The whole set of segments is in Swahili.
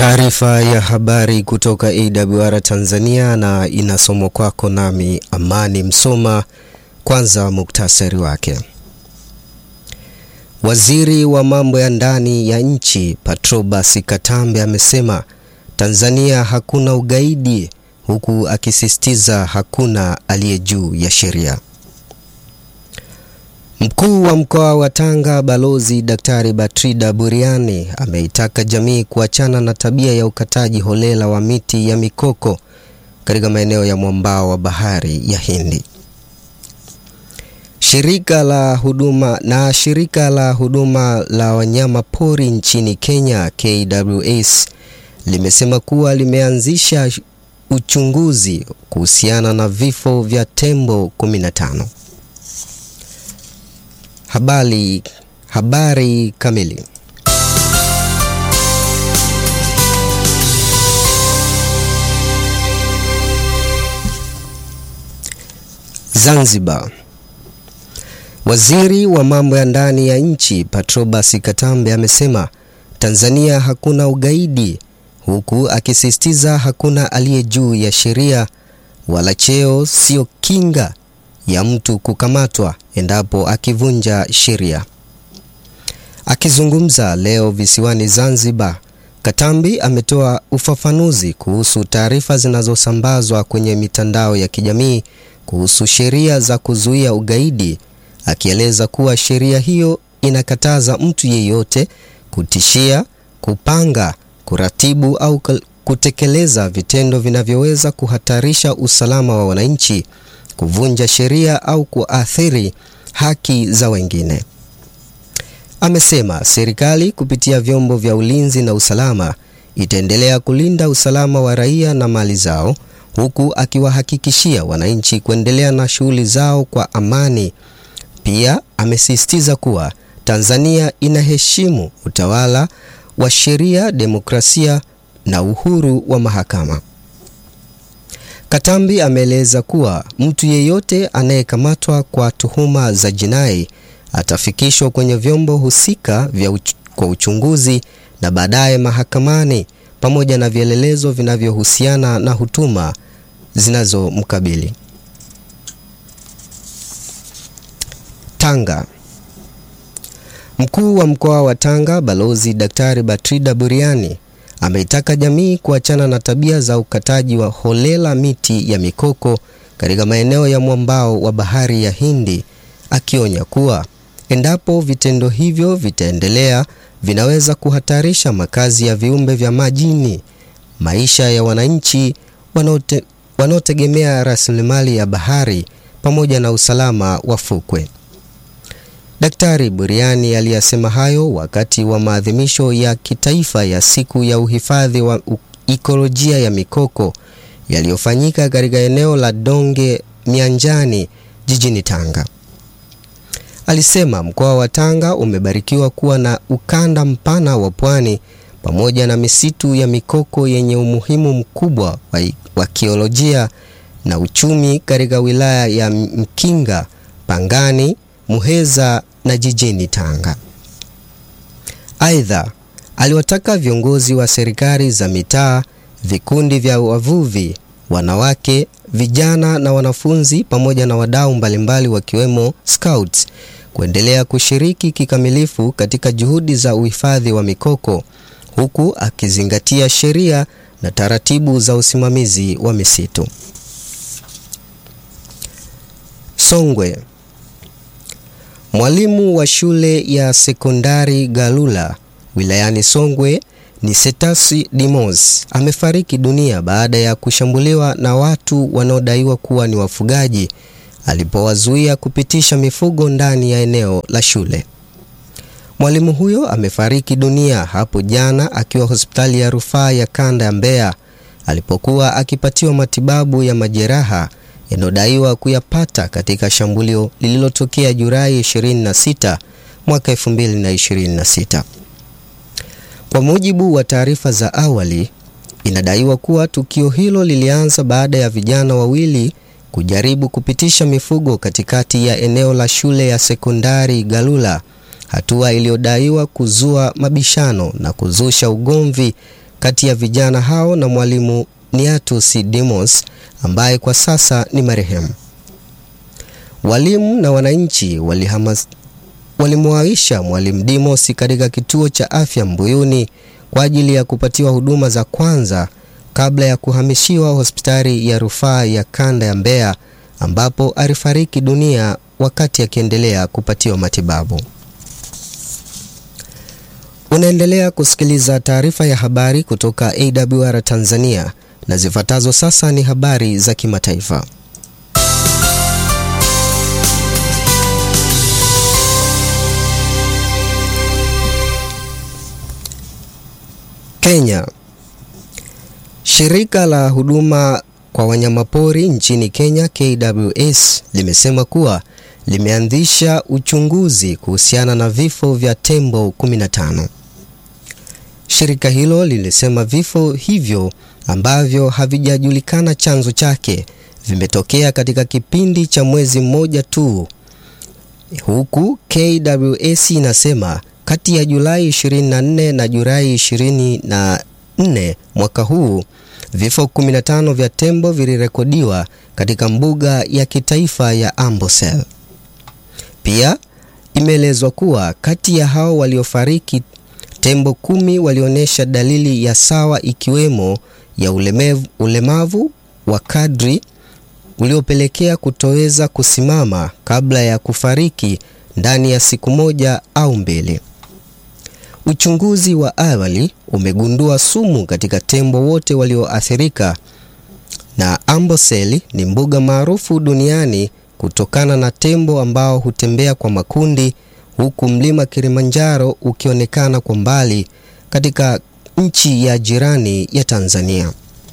Taarifa ya habari kutoka AWR Tanzania na inasomwa kwako nami Amani Msoma. Kwanza muktasari wake. Waziri wa mambo ya ndani ya nchi Patrobas Katambe amesema Tanzania hakuna ugaidi, huku akisisitiza hakuna aliye juu ya sheria. Mkuu wa mkoa wa Tanga Balozi Daktari Batrida Buriani ameitaka jamii kuachana na tabia ya ukataji holela wa miti ya mikoko katika maeneo ya mwambao wa bahari ya Hindi. Shirika la huduma na shirika la huduma la wanyama pori nchini Kenya KWS limesema kuwa limeanzisha uchunguzi kuhusiana na vifo vya tembo 15. Habari, habari kamili. Zanzibar. Waziri wa mambo ya ndani ya nchi Patrobas Katambe amesema Tanzania hakuna ugaidi, huku akisisitiza hakuna aliye juu ya sheria wala cheo sio kinga ya mtu kukamatwa endapo akivunja sheria. Akizungumza leo visiwani Zanzibar, Katambi ametoa ufafanuzi kuhusu taarifa zinazosambazwa kwenye mitandao ya kijamii kuhusu sheria za kuzuia ugaidi, akieleza kuwa sheria hiyo inakataza mtu yeyote kutishia, kupanga, kuratibu au kutekeleza vitendo vinavyoweza kuhatarisha usalama wa wananchi kuvunja sheria au kuathiri haki za wengine. Amesema serikali kupitia vyombo vya ulinzi na usalama itaendelea kulinda usalama wa raia na mali zao, huku akiwahakikishia wananchi kuendelea na shughuli zao kwa amani. Pia amesisitiza kuwa Tanzania inaheshimu utawala wa sheria, demokrasia na uhuru wa mahakama. Katambi ameeleza kuwa mtu yeyote anayekamatwa kwa tuhuma za jinai atafikishwa kwenye vyombo husika vya uch kwa uchunguzi na baadaye mahakamani pamoja na vielelezo vinavyohusiana na hutuma zinazomkabili. Tanga. Mkuu wa mkoa wa Tanga Balozi Daktari Batrida Buriani ameitaka jamii kuachana na tabia za ukataji wa holela miti ya mikoko katika maeneo ya mwambao wa bahari ya Hindi, akionya kuwa endapo vitendo hivyo vitaendelea vinaweza kuhatarisha makazi ya viumbe vya majini, maisha ya wananchi wanaote, wanaotegemea rasilimali ya bahari pamoja na usalama wa fukwe. Daktari Buriani aliyasema hayo wakati wa maadhimisho ya kitaifa ya siku ya uhifadhi wa ikolojia ya mikoko yaliyofanyika katika eneo la Donge Mianjani jijini Tanga. Alisema mkoa wa Tanga umebarikiwa kuwa na ukanda mpana wa pwani pamoja na misitu ya mikoko yenye umuhimu mkubwa wa, wa kiolojia na uchumi katika wilaya ya Mkinga, Pangani, Muheza na jijini Tanga. Aidha, aliwataka viongozi wa serikali za mitaa, vikundi vya wavuvi, wanawake, vijana na wanafunzi pamoja na wadau mbalimbali wakiwemo Scouts kuendelea kushiriki kikamilifu katika juhudi za uhifadhi wa mikoko huku akizingatia sheria na taratibu za usimamizi wa misitu. Songwe. Mwalimu wa shule ya sekondari Galula wilayani Songwe ni Setasi Dimos amefariki dunia baada ya kushambuliwa na watu wanaodaiwa kuwa ni wafugaji alipowazuia kupitisha mifugo ndani ya eneo la shule. Mwalimu huyo amefariki dunia hapo jana akiwa hospitali ya rufaa ya kanda ya Mbeya alipokuwa akipatiwa matibabu ya majeraha yanayodaiwa kuyapata katika shambulio lililotokea Julai 26 mwaka 2026. Kwa mujibu wa taarifa za awali, inadaiwa kuwa tukio hilo lilianza baada ya vijana wawili kujaribu kupitisha mifugo katikati ya eneo la shule ya sekondari Galula, hatua iliyodaiwa kuzua mabishano na kuzusha ugomvi kati ya vijana hao na mwalimu Niatus Demos ambaye kwa sasa ni marehemu. Walimu na wananchi walihamas walimwaisha mwalimu Demos katika kituo cha afya Mbuyuni kwa ajili ya kupatiwa huduma za kwanza kabla ya kuhamishiwa hospitali ya rufaa ya kanda ya Mbeya ambapo alifariki dunia wakati akiendelea kupatiwa matibabu. Unaendelea kusikiliza taarifa ya habari kutoka AWR Tanzania na zifuatazo sasa ni habari za kimataifa. Kenya. Shirika la huduma kwa wanyamapori nchini Kenya KWS limesema kuwa limeanzisha uchunguzi kuhusiana na vifo vya tembo 15. Shirika hilo lilisema vifo hivyo ambavyo havijajulikana chanzo chake vimetokea katika kipindi cha mwezi mmoja tu, huku KWS inasema kati ya Julai 24 na Julai 24 mwaka huu vifo 15 vya tembo vilirekodiwa katika mbuga ya kitaifa ya Ambosel. Pia imeelezwa kuwa kati ya hao waliofariki tembo kumi walionyesha dalili ya sawa ikiwemo ya ulemevu, ulemavu wa kadri uliopelekea kutoweza kusimama kabla ya kufariki ndani ya siku moja au mbili. Uchunguzi wa awali umegundua sumu katika tembo wote walioathirika, na Amboseli ni mbuga maarufu duniani kutokana na tembo ambao hutembea kwa makundi, huku mlima Kilimanjaro ukionekana kwa mbali katika nchi ya jirani ya Tanzania.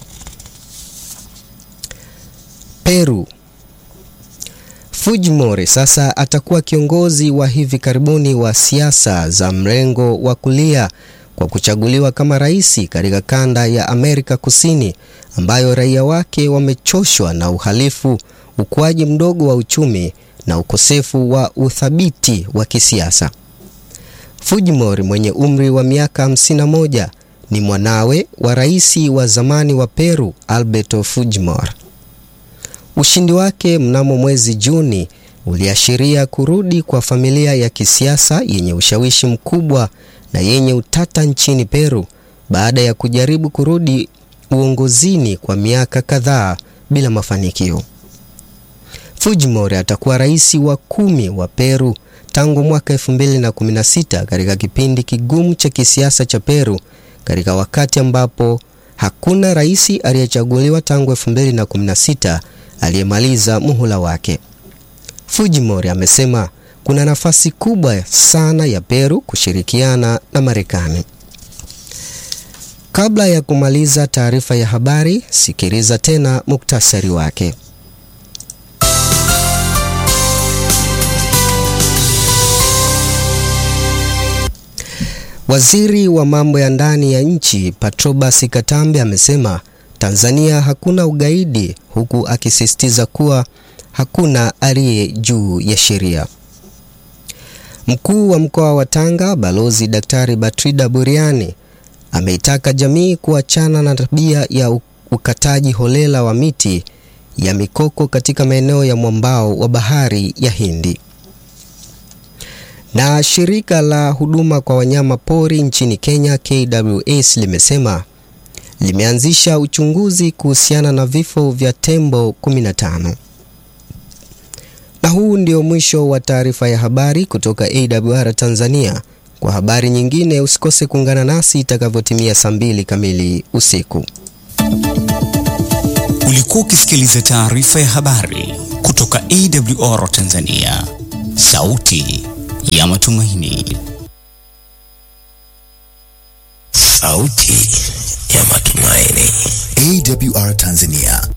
Peru. Fujimori sasa atakuwa kiongozi wa hivi karibuni wa siasa za mrengo wa kulia kwa kuchaguliwa kama rais katika kanda ya Amerika Kusini ambayo raia wake wamechoshwa na uhalifu, ukuaji mdogo wa uchumi na ukosefu wa uthabiti wa kisiasa. Fujimori mwenye umri wa miaka 51 ni mwanawe wa rais wa zamani wa Peru Alberto Fujimori. Ushindi wake mnamo mwezi Juni uliashiria kurudi kwa familia ya kisiasa yenye ushawishi mkubwa na yenye utata nchini Peru baada ya kujaribu kurudi uongozini kwa miaka kadhaa bila mafanikio. Fujimori atakuwa rais wa kumi wa Peru tangu mwaka 2016 katika kipindi kigumu cha kisiasa cha Peru katika wakati ambapo hakuna rais aliyechaguliwa tangu 2016 aliyemaliza muhula wake. Fujimori amesema kuna nafasi kubwa sana ya Peru kushirikiana na Marekani. Kabla ya kumaliza taarifa ya habari, sikiliza tena muktasari wake. Waziri wa mambo ya ndani ya nchi Patrobas Katambe amesema Tanzania hakuna ugaidi huku akisisitiza kuwa hakuna aliye juu ya sheria. Mkuu wa mkoa wa Tanga Balozi Daktari Batrida Buriani ameitaka jamii kuachana na tabia ya ukataji holela wa miti ya mikoko katika maeneo ya mwambao wa bahari ya Hindi. Na shirika la huduma kwa wanyama pori nchini Kenya KWS limesema limeanzisha uchunguzi kuhusiana na vifo vya tembo 15. Na huu ndio mwisho wa taarifa ya habari kutoka AWR Tanzania. Kwa habari nyingine usikose kuungana nasi itakavyotimia saa mbili kamili usiku. Ulikuwa ukisikiliza taarifa ya habari kutoka AWR Tanzania, sauti ya matumaini. Sauti ya matumaini. AWR Tanzania